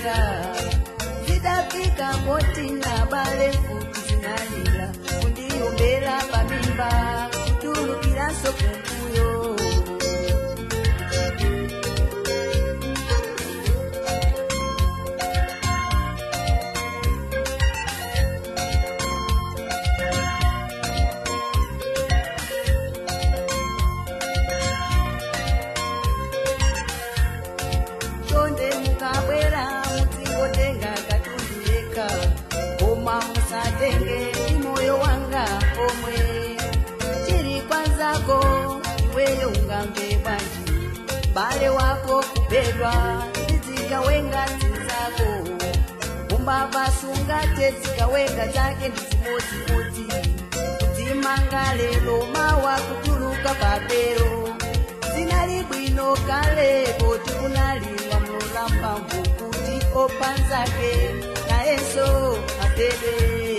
zinalira zidafika poti na bale futi zinalira kundiombera pamimba kutulukiranso kumbuyo tonde mukabwera mutingotenga katundu yeka koma musatenge imoyo wanga omwe chiri kwanzako iweyo ungamve bwanji bale wako kubedwa ndizikawenga zinzako umbavasunga tezikawenga zake ndizimodzimodzi kudzimanga lero mawa kutuluka papero zinali bwino kale poti kunaliwa mulamba mvukuti opanzake nayenso apede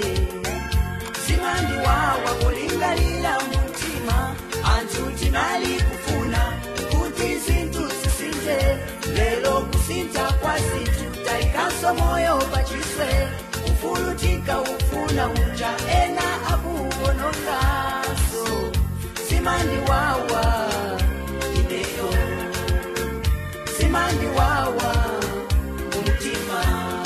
zimandiwawa kulingalira mumtima anthu tinali kufuna kuti zinthu zisinthe lero kusintha kwa zinthu tayikanso moyo pachiswe ufulutika ufuna uja ena akuwononganso zimandiwawa ineyo zimandiwawa mumtima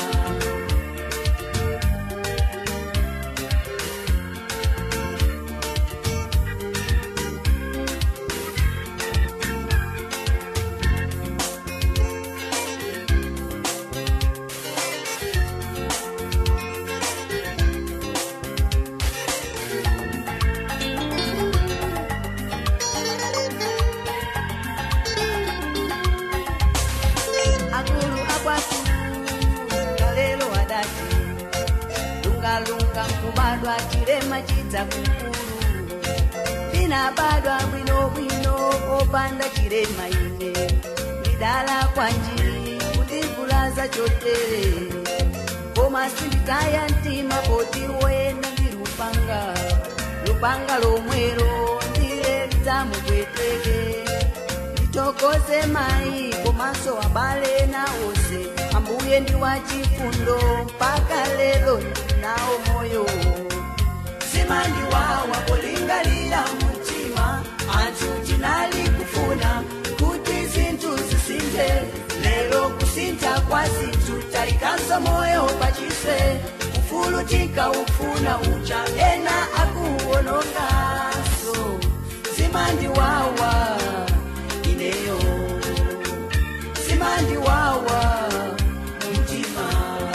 akulu akwatu kalelo adati lungalunga nkubadwa chilema chidza kukulu ndinabadwa bwinobwino opanda chilema ine ndidala kwanji kundivulaza chotere koma sinditaya mtima poti wena ndi lupanga lupanga lomwero ndile lidzamupweteke nditokoze mayi komanso abale nawonse ambuye ndi wachifundo mpaka lero ndinawo moyo zimandiwawa kulingalira mumtima anthu tinali kufuna kuti zinthu zisinthe lero kusintha kwa zinthu tayikanso moyo pachiswe ufulutika ufuna uja ena akuwononganso zimandiwawa ineyo zimandiwawa mumtima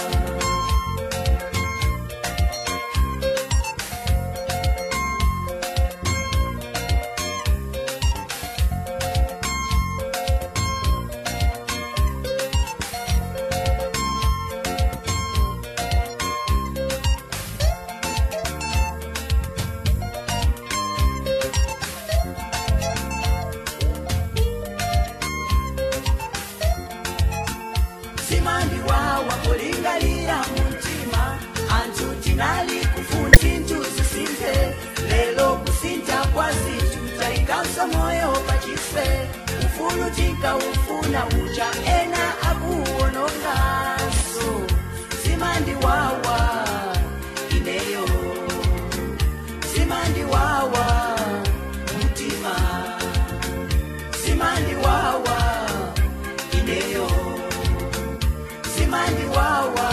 zimandiwawa kulingalira mumtima anthu tinali kufuna zinthu zisinthe lero kusintha kwa zinthu tayikanso moyo pachiswe ufulutika ufuna uja ena akuwononganso zimandiwawa ineyo zimandiwawa mumtima zimandiwawa ineyo zimandiwawa